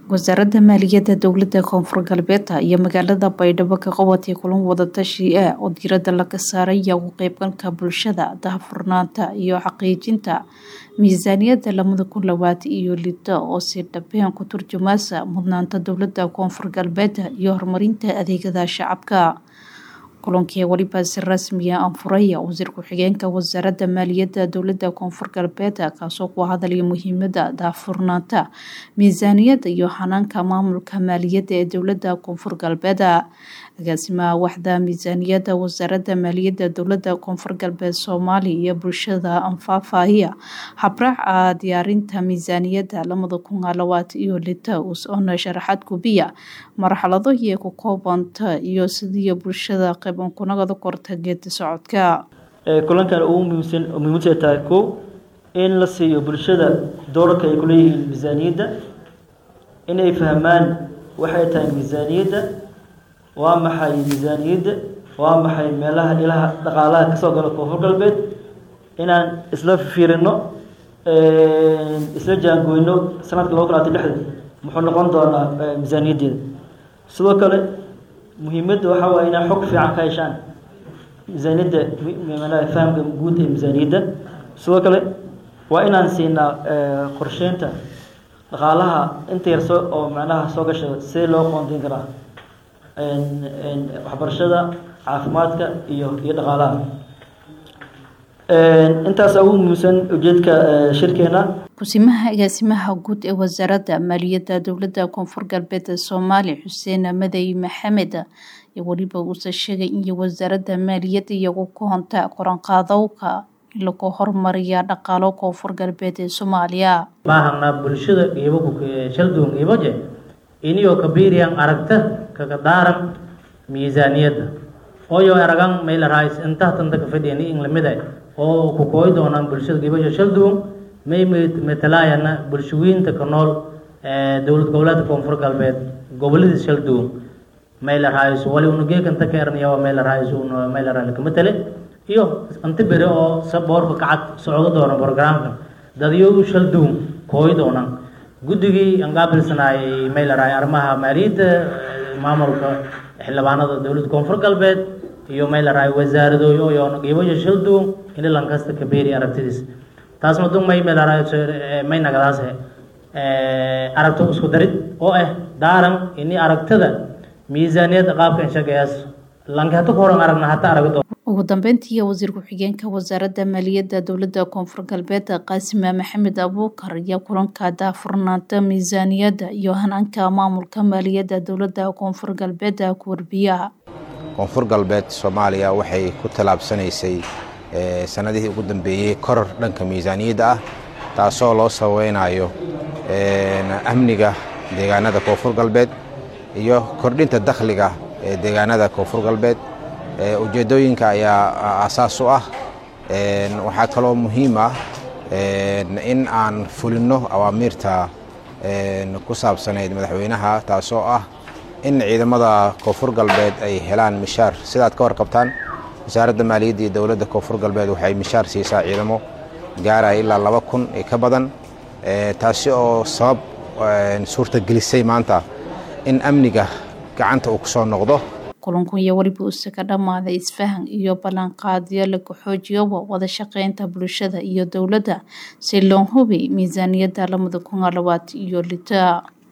wasaaradda maaliyadda dowladda koonfur galbeed iyo magaalada baydhabo ka qabatay kulan wadatashi ah oo diiradda laga saaraya ugu qeybgalka bulshada daahfurnaanta iyo xaqiijinta miisaaniyadda lamada kun labaatan iyo lito oo si dhabeen ku turjumaysa mudnaanta dowladda koonfur galbeed iyo horumarinta adeegada shacabka kulankii weliba si rasmiya anfuraya wasiir ku-xigeenka wasaaradda maaliyadda dowladda koonfur galbeed kaasoo ku hadalaya muhiimada daahfurnaanta miisaaniyadda iyo xanaanka maamulka maaliyadda ee dowladda koonfur galbeed agaasimaha waxda miisaaniyadda wasaaradda maaliyadda dowladda koonfur galbeed soomaaliya iyo bulshada anfaafaya habraaca diyaarinta miisaaniyadda lamada kun labaatan iyo lita usoona sharaxaad gubiya marxalado iyo ku koobanta iyo sidii bulshada qeybankunagada korta geedi socodka kulankan ugu muhiimsan muhiimada tahay kow in la siiyo bulshada doorarka ay kuleeyihiin miisaaniyadda inay fahmaan waxay tahay miisaaniyadda waa maxay miisaaniyadda waa maxay meelaha ilaha dhaqaalaha kasoo gala koonfur galbeed inaan isla fiirino isla jaangoyno sanadka laba kun labaatan lixda muxuu noqon doonaa miisaaniyaddeeda sidoo kale muhiimadda waxaa waaye inaa xog fiican ka heshaan miisaaniyadda manaha fahamka guud ee miisaaniyadda sidoo kale waa inaan siinaa qorsheynta dhaqaalaha inta yar soo oo macnaha soo gasha see loo qoondeyn karaa waxbarashada caafimaadka iyo iyo dhaqaalaha intaasa ugu muhiimsan ujeedka shirkeena kusimaha agaasimaha guud ee wasaaradda maaliyadda dowladda koonfur galbeed soomaaliya xuseen madey maxamed iyo weliba uuse sheegay in wasaaradda maaliyadda iyagu ku honta qoranqaadowka in lagu horumariya dhaqaalo koonfur galbeed ee soomaaliya baahana bulshada qiibo shalduun qiiboje iniyoo kabiiriyan aragta kaga daaran miisaaniyadda oyo aragan maylarais intahtanta ka fadhiyani in lamida oo ku kooyi doonaan bulshada qiiboje shalduun may matalaayana bulshooyinta ka nool dowlad goboleedka koonfur galbeed goboladiis shalduun maylarais wali unugeekanta ka ernayaa maylarais un maylarais ka matale iyo inta bere oo saboorka kacad socdo doona programka dadyo shalduun kooyi doonaan guddigii aan qaabilsanaayay maylaray arrimaha maaliyadda maamulka xildhibaanada dowladda koonfur galbeed iyo maylaray wasaaradooyo iyo qiiboyo shalduun in lankasta kabeeri aragtidiis taas madun may maylaray may nagadaas aragto isku darid oo ah daaran ini aragtada miisaaniyadda qaabka inshagayaas lanka hata ku horan aragna hata aragdo ugu dambeyntii wasiir ku-xigeenka wasaaradda maaliyadda dowladda koonfur galbeed qaasima maxamed abuukar ayaa kulanka daahfurnaanta miisaaniyadda iyo hanaanka maamulka maaliyadda dowladda koonfur galbeed ku warbiya koonfur galbeed soomaaliya waxay ku tallaabsanaysay sanadihii ugu dambeeyey koror dhanka miisaaniyadda ah taasoo loo sababeynayo amniga deegaanada koonfur galbeed iyo kordhinta dakhliga ee deegaanada koonfur galbeed ujeeddooyinka ayaa asaas u ah waxaa kaloo muhiim ah in aan fulinno awaamiirta ku saabsanayd madaxweynaha taasoo ah in ciidamada koonfur galbeed ay helaan mishaar sidaad ka warqabtaan wasaaradda maaliyadda iyo dowladda koonfur galbeed waxay mishaar siisaa ciidamo gaaraya ilaa laba kun iyo ka badan taasi oo sabab suurtagelisay maanta in amniga gacanta uu ku soo noqdo kulanku iyo weliba use ka dhammaaday isfahan iyo ballanqaadyo lagu xoojiyoba wada shaqeynta bulshada iyo dowladda si loo hubi miisaaniyadda lamada kun labaatan iyo lita